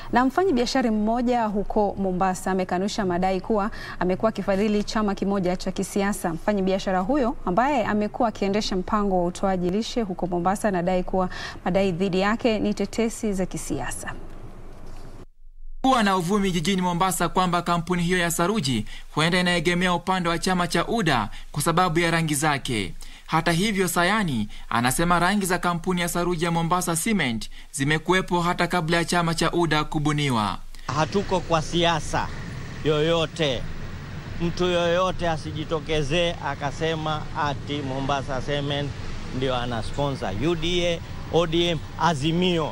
Na mfanyi biashara mmoja huko Mombasa amekanusha madai kuwa amekuwa akifadhili chama kimoja cha kisiasa. Mfanyi biashara huyo ambaye amekuwa akiendesha mpango wa utoaji lishe huko Mombasa anadai kuwa madai dhidi yake ni tetesi za kisiasa. Kuwa na uvumi jijini Mombasa kwamba kampuni hiyo ya saruji huenda inaegemea upande wa chama cha UDA kwa sababu ya rangi zake. Hata hivyo, Sayani anasema rangi za kampuni ya saruji ya Mombasa Cement zimekuwepo hata kabla ya chama cha UDA kubuniwa. Hatuko kwa siasa yoyote. Mtu yoyote asijitokezee akasema ati Mombasa Cement ndio ana sponsor UDA, ODM, Azimio.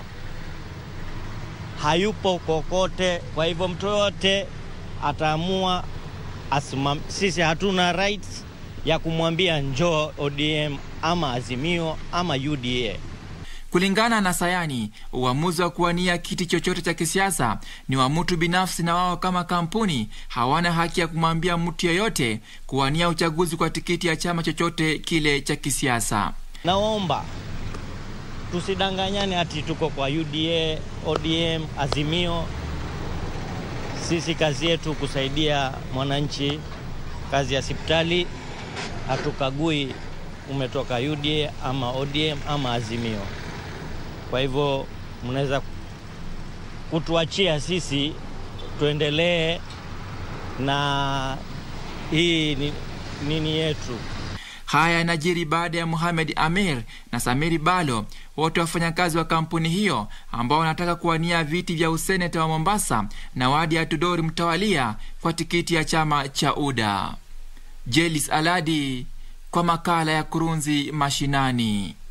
Hayupo kokote. Kwa hivyo mtu yoyote ataamua asimam. Sisi hatuna rights ya kumwambia njoo ODM ama Azimio ama UDA. Kulingana na Sayani, uamuzi wa kuwania kiti chochote cha kisiasa ni wa mtu binafsi, na wao kama kampuni hawana haki ya kumwambia mtu yeyote kuwania uchaguzi kwa tikiti ya chama chochote kile cha kisiasa. Naomba tusidanganyane ati tuko kwa UDA, ODM, Azimio. Sisi kazi yetu kusaidia mwananchi, kazi ya sipitali. Hatukagui umetoka UDA ama ODM ama Azimio. Kwa hivyo mnaweza kutuachia sisi tuendelee na hii ni, nini yetu. Haya yanajiri baada ya Mohamed Amir na Samiri Balo, wote wafanyakazi wa kampuni hiyo ambao wanataka kuwania viti vya useneta wa Mombasa na wadi ya Tudori mtawalia kwa tikiti ya chama cha UDA. Jelis Aladi kwa makala ya Kurunzi Mashinani.